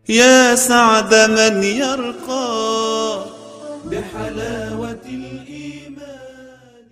يا سعد من يرقى بحلاوة الإيمان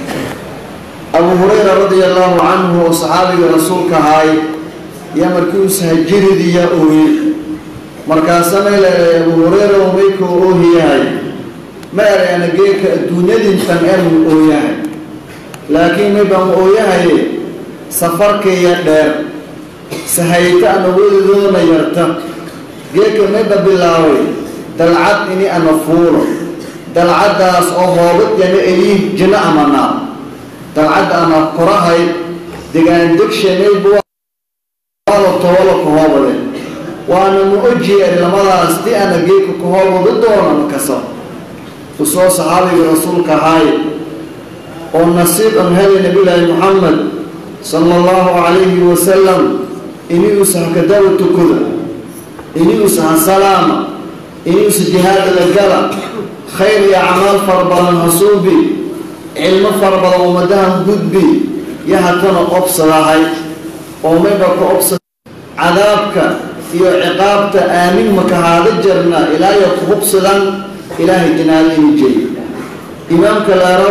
abu hurayra radia allaahu canhu oo saxaabiga rasuulka ahaay yaa markii uu sahajiridiya ooye markaasana leedahay abu hurayra oo maykoo oohiyahay ma erayana geeka adduunyadintan enu ooyahay laakiin maybaan ooyahaye safarkaya dheer sahayta ana welidoona yarta geeka mayba bilaabay dalcad ini ana fuulo dalcaddaas oo hoobad yana eliih jino ama naar dalcadda ana korahay degaandegshanaybualo tobalo kahoobade waana ma ojiyeer lamadaas di ana geeka kahoobada doona makasa usoo saxaabiga rasuulka ahaay oo nasiib an helay nabilaahi muxamed sala allahu calayhi wasalam iniuusa hakadawa tukuda iniuusa ha salaama iniuusa jihaada la gala khayr iyo acmaal fara badan hasuubi cilmo fara badan ummadahan gudbi yo hatana obsadahay oo mayba ka obsada cadaabka iyo ciqaabta aamin makahaada jarna ilaayo ku hubsadan ilaahay jinaadini jey imaamka laaraw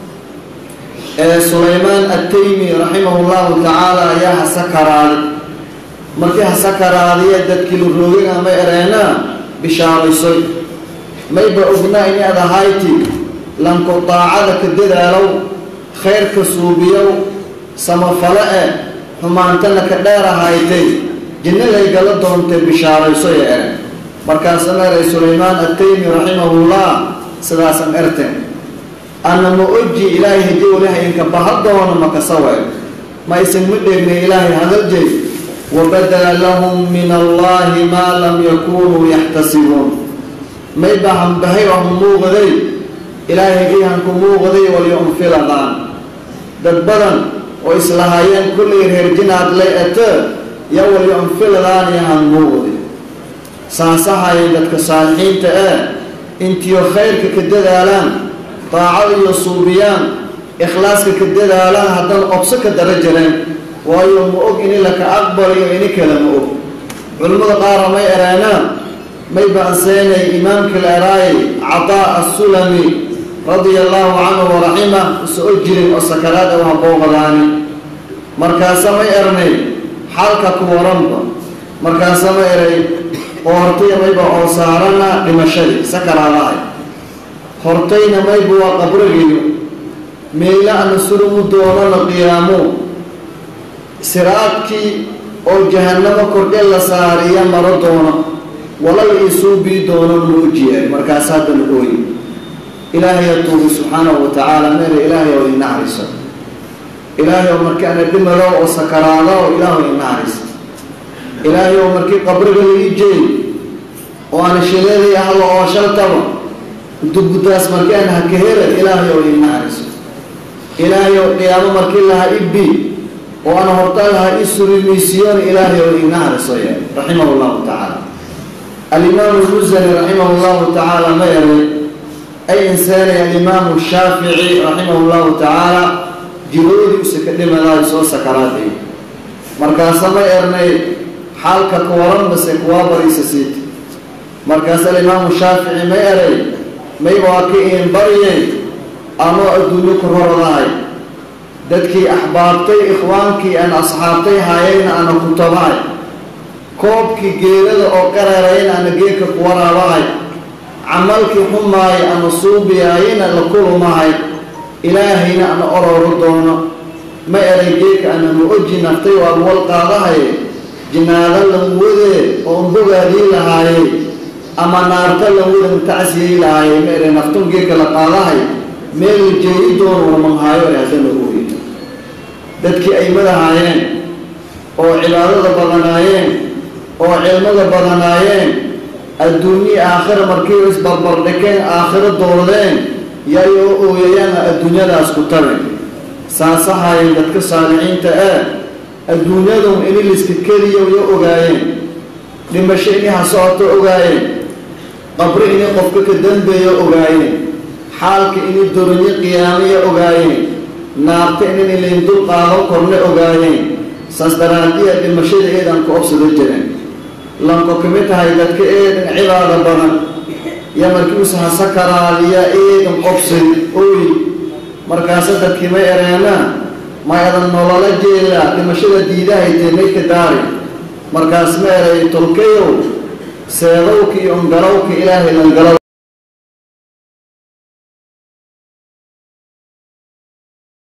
ee sulaymaan attaymi raximahu llahu tacaala ayaa hasakaraaday markii hasakaraadiya dadkii la roogana ma ereenaa bishaaraysoy mayba ognaa ini ad ahayti lanko daacada ka dadaalow khayrka suubiyow samafale eh xumaantana ka dheer ahaytay jinnalay gala doontay bishaarayso ee ere markaasana eray sulaymaan attaymi raximahullah sidaasan erteen ana ma oji ilaahay haddii walihayanka baha doono makasawe ma isan ma dheegnay ilaahay hadaljeey wabadala lahum min allahi maa lam yakunuu yaxtasibuun may bahanbahay oo ha muuqaday ilaahay ihanku muuqaday walyunfiladaan dad badan oo islahaayeen kullay reer jinaad lay ete ya walyunfiladaan iyo han muuqday saasahay dadka saalixiinta ee intiyo khayrka ka dadaalaan daacada iyo suubiyaan ikhlaaska ka dadaalaan haddana obso ka dara jireen waayo ma og ini laka aqbaliyo ini kale ma og culimmada qaara may ereenaan may ba-anseenay imaamka la eraayay cataa assulami radia allaahu canhu waraxima usoo jirin oo sakaraad aw habooqadaani markaasa may ernay xaalka ku waranba markaasa ma eray oo hortaya mayba oo saarana dhimashadii sakaraadahay hortayna mayba waa qabrigiyo meela ana sulumu doonana qiyaamo siraadkii oo jahannamo kordhe la saariya maro doono walal isuubii doono muujiye markaas haddana ooyi ilaahay atuugi subxaanahu wa tacaala meela ilaahay oo inaxriso ilaahay oo markii ana dhimado oo sakaraado oo ilaahu inaxriso ilaahay oo markii qabriga laii jeey oo ana shileeday ahlo oo shaltaba duguddaas markii ana hakahera ilaahay oo inaxriso ilaahay oo qiyaamo markii laha ibbi oo ana horta laha isurimiisiyoon ilaahay oo inaxriso ye raximahu llahu tacaala alimaamu lmusani raximah llahu tacaala ma eray ay inseenay alimaamu shaafici raximah llahu tacaala jiroodiisa ka dhimadaay soo sakaraaday markaasa ma ernay xaalka ka waran mase kuwaa bariisa siita markaas alimaamu shaafici ma eray maybaa ka iin baryay anoo adduunyo ku roradahay dadkii axbaabtay ikhwaankii aan asxaabtay haayayna ana ku tabahay koobkii geerada oo qareerayna ana geedka ku waraabahay camalkii xumaay ana suubiyaayana la kulumahay ilaahayna ana ororo doono ma eray geedka ana ma oji naftay waa wal qaadahay jinaado lan wadee oo bogaadii lahaayey ama naarta lan wada mutacsiyey lahaayey ma eray naftun geedka la qaadahay meel la jeegi doono warmanhaayo e haddana ooyi dadkii ay madahaayeen oo cibaadada badanaayeen oo cilmada badanaayeen adduunye aakhira markii isbarbardhikeen aakhiro dooradeen yay oo ooyayaana adduunyadaas ku taben saasahaayeen dadka saalixiinta ee adduunyadun ini liska keliya yo ogaayeen dhimasho ini ha socoto ogaayeen qabri ini qofka ka dambeeya ogaayeen xaalka ini doronyo qiyaamaya ogaayeen naarta inin ilayn dul qaado korne ogaayeen saas daraadiya dhimashada eedaan ku obsado jireen lanko kamid tahay dadka eedan cibaada badan iyo markiiusa hasakaraaliya eedan qobsay oy markaasa dadkii ma ereena mayadan nolola jeela dhimashada diidahaytee maydka daari markaas ma eray tolkayow seedowka iyo ongalowka ilaahay langalow